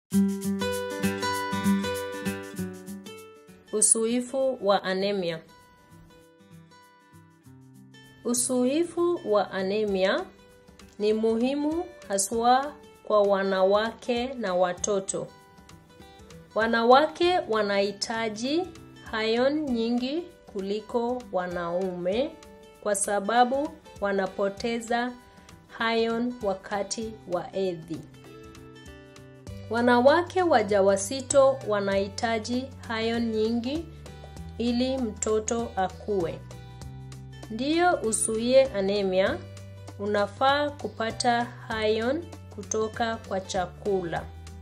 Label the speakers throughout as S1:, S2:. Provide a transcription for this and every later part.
S1: Usuifu wa anemia. Usuifu wa anemia ni muhimu haswa kwa wanawake na watoto. Wanawake wanahitaji iron nyingi kuliko wanaume kwa sababu wanapoteza iron wakati wa hedhi. Wanawake wajawazito wanahitaji iron nyingi ili mtoto akue. Ndiyo usuie anemia, unafaa kupata iron kutoka kwa chakula.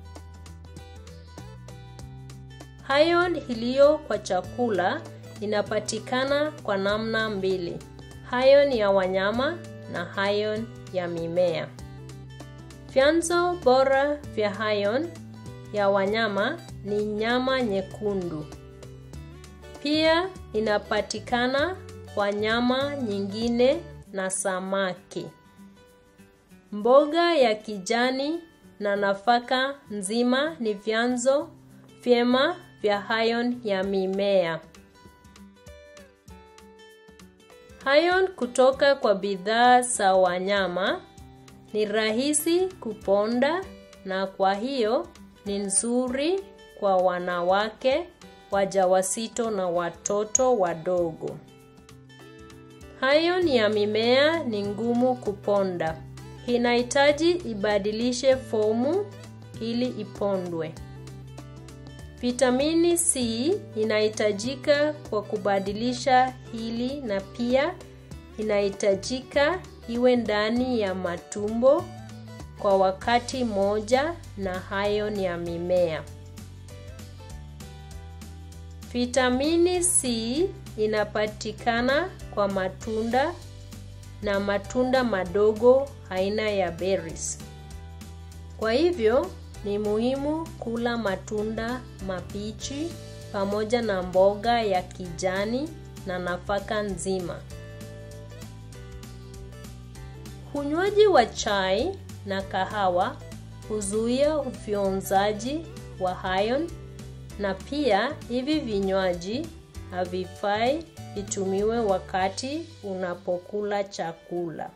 S1: Iron iliyo kwa chakula inapatikana kwa namna mbili. Iron ya wanyama na iron ya mimea. Vyanzo bora vya iron ya wanyama ni nyama nyekundu. Pia inapatikana kwa nyama nyingine na samaki. Mboga ya kijani na nafaka nzima ni vyanzo vyema vya iron ya mimea. Iron kutoka kwa bidhaa za wanyama ni rahisi kuponda na kwa hiyo ni nzuri kwa wanawake wajawazito na watoto wadogo. Iron ya mimea ni ngumu kuponda. Inahitaji ibadilishe fomu ili ipondwe. Vitamini C inahitajika kwa kubadilisha hili na pia inahitajika iwe ndani ya matumbo kwa wakati moja na iron ya mimea. Vitamini C inapatikana kwa matunda na matunda madogo aina ya berries. Kwa hivyo ni muhimu kula matunda mabichi pamoja na mboga ya kijani na nafaka nzima. Unywaji wa chai na kahawa huzuia ufyonzaji wa iron na pia hivi vinywaji havifai vitumiwe wakati unapokula chakula.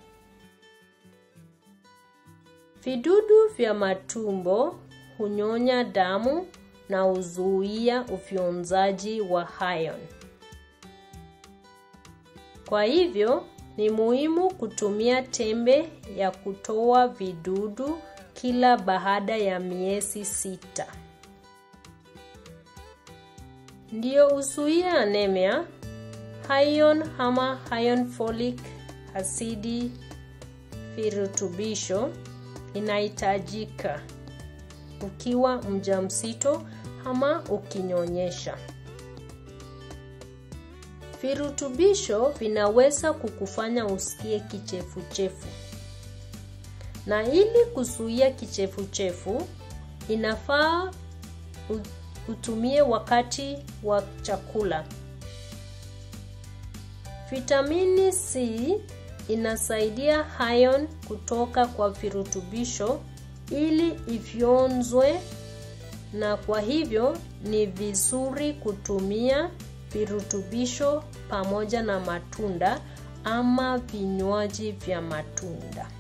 S1: Vidudu vya matumbo hunyonya damu na huzuia ufyonzaji wa iron. Kwa hivyo ni muhimu kutumia tembe ya kutoa vidudu kila baada ya miezi sita. Ndiyo usuie anemia, iron ama iron folic asidi virutubisho inahitajika ukiwa mjamzito ama ukinyonyesha. Virutubisho vinaweza kukufanya usikie kichefuchefu. Na ili kuzuia kichefuchefu, inafaa utumie wakati wa chakula. Vitamini C inasaidia iron kutoka kwa virutubisho ili ifyonzwe na kwa hivyo ni vizuri kutumia virutubisho pamoja na matunda ama vinywaji vya matunda.